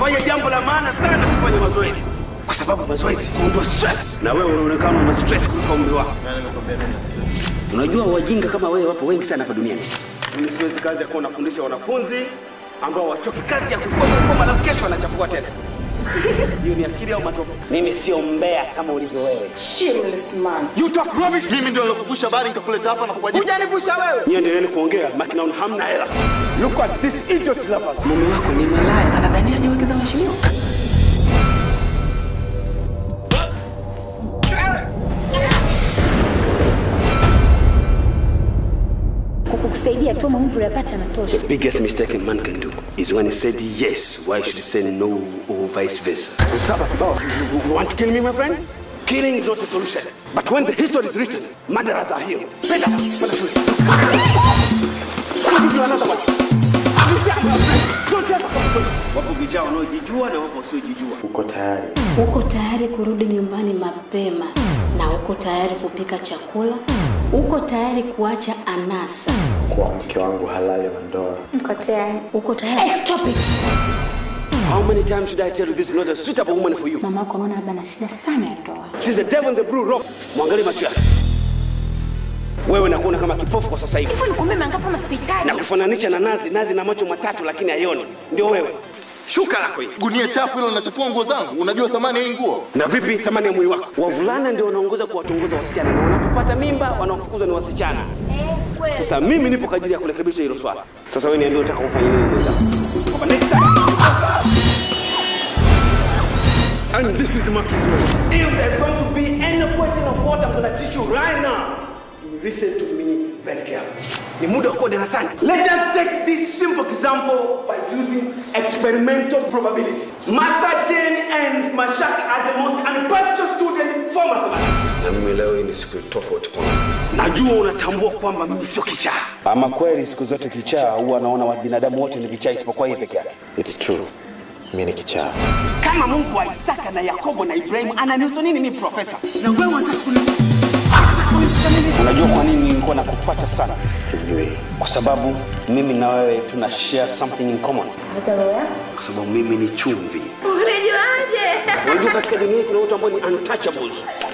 Unafanya jambo la maana sana kufanya mazoezi, kwa sababu mazoezi huondoa stress, na wewe unaonekana una stress kuliko umri wako. Unajua wajinga kama wewe wapo wengi sana hapa duniani. Mimi siwezi kazi ya kuwa nafundisha wanafunzi ambao wachoki kazi ya kufoma foma, alafu kesho wanachafua tena. Hiyo ni akili au matope? Mimi sio mbea kama ulivyo wewe. Shameless man. You talk rubbish. Mimi ndio nilikuvusha habari nikakuleta hapa na kukuajiri. Hujanivusha wewe. Nyie endeleeni kuongea, maki naona hamna hela. Look at this idiot lover. Mume wako ni malaya, anadhania niwekeza mheshimiwa. kukusaidia tu maumivu yapata anatosha. The biggest mistake a man can do is when he said yes, why should he say no or vice versa? You, you want to kill me, my friend? Killing is not a solution. But when the history is written, murderers are here. Penda, penda shule. Give you another one. Don't ever come close. Wapo vijana wanaojijua na wapo wasiojijua. Uko tayari? Uko tayari kurudi nyumbani mapema na uko tayari kupika chakula? Uko tayari kuacha anasa? Kuwa mke wangu halali wa ndoa. Niko tayari. Uko tayari? Hey, stop it. How many times should I tell you this is not a suitable woman for you? Mama yako anaona labda na shida sana ya ndoa. She's a devil in the blue robe. Mwangalie macho yake. Wewe nakuona kama kipofu kwa sasa hivi. Hivyo nikumbe mangapi hospitali? na kufananisha na nazi. Nazi na macho matatu lakini haioni, ndio wewe. Shuka lako hili. Gunia chafu hilo linachafua nguo zangu. Unajua thamani ya hii nguo? Na vipi thamani ya mwili wako? Wavulana ndio wanaongoza kuwatongoza wasichana, na wanapopata mimba wanaofukuzwa ni wasichana. Sasa mimi nipo kwa ajili ya kurekebisha hilo swala. Sasa wewe niambie, unataka kufanya nini mwenzangu? Kwamba next time. And this is Marcus Rose. If there's going to be any question of what I'm going to teach you right now, you listen to me very carefully. Ni muda wa kuwa darasani. Let us take this simple example by using experimental probability. Martha, Jane and Mashak are the most unpunctual student for mathematics. Na mimi leo hii ni siku tofauti kwangu. Najua unatambua kwamba mimi sio kichaa. Ama kweli siku zote kichaa huwa anaona wa binadamu wote ni vichaa isipokuwa yeye peke yake. It's true. Mimi ni kichaa. Kama Mungu wa Isaka na Yakobo na Ibrahimu ananihusu nini mimi profesa? Na wewe unataka kuni Unajua kwa nini nilikuwa nakufuata sana? Sijui. Kwa sababu mimi na wewe tuna share something in common. Hata roho yako? Kwa sababu mimi ni chumvi. Ulijuaje? Unajua katika dunia hii kuna watu ambao ni untouchables.